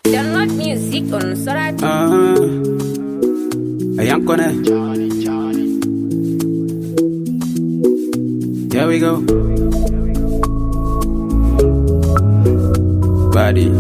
Download music on Sorati. Uh, Yankone. Here we go. Body.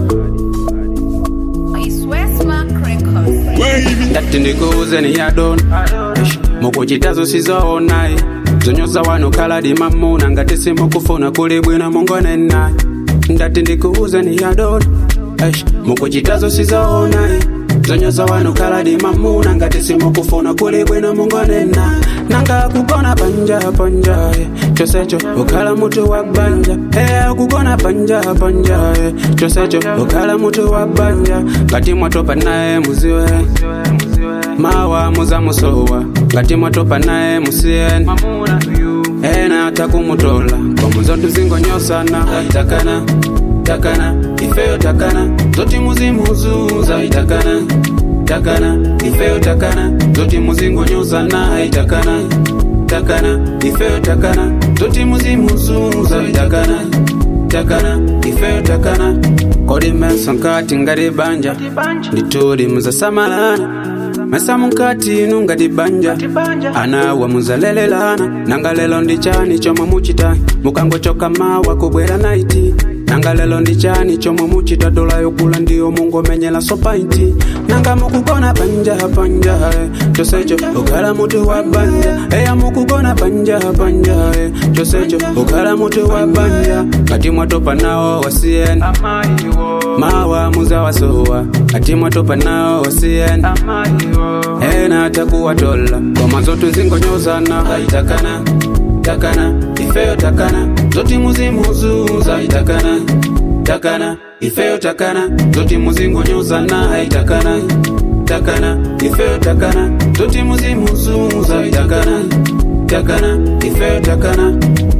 I swear Smack Records. Ndati ndikuuze ni yadon mukuchitazo sizoona zonyoza wano kaladi mamuna ngati simukufuna kuli bwino mungone naye ndati ndikuuze ni yadon mukuchitazo sizoona zonyoza wano kaladi mamuna ngati simukufuna kuli bwino mungone naye nanga kugona panja panja eh, chosecho ukhala mutu wa banja eh, kugona panja panja eh, chosecho ukhala mutu wa banja ngati mwatopa naye muziwe mawa muzamusowa ngati mwatopa naye musiyeni ena atakumutola komuzo tuzingonyosana itakana takana ifeyo takana zoti muzimuzuza itakana takana ifeyo takana zoti muzingonyosana itakana takana ifeyo takana zoti muzimuzuza itakana takana ifeyo takana kodi meso nkati ngati banja ndituli muzasamalana mesa munkati inu ngati banja anawa muzalelelana nanga lelo ndi chani chomwe muchita mukangochoka mawa kubwera naiti nanga lelo ndi chani chomwe muchita dola yokula ndiyo mungomenyera sopainti nanga mukugona panja panja eh, chosecho ukhala mutu wa banja eya mukugona panja panja eh, chosecho ukhala mutu wa banja ngati mwatopa nawo wasiyeni mawa muzawasowa ngati mwatopa nawo wasiyeni ena atakuwatola ngoma zote zingonyozana itakana takana ifeyo takana zoti muzimuzuza itakana takana ifeyo takana zoti muzingonyozana itakana takana ifeyo takana zoti muzimuzuza itakana takana ifeyo takana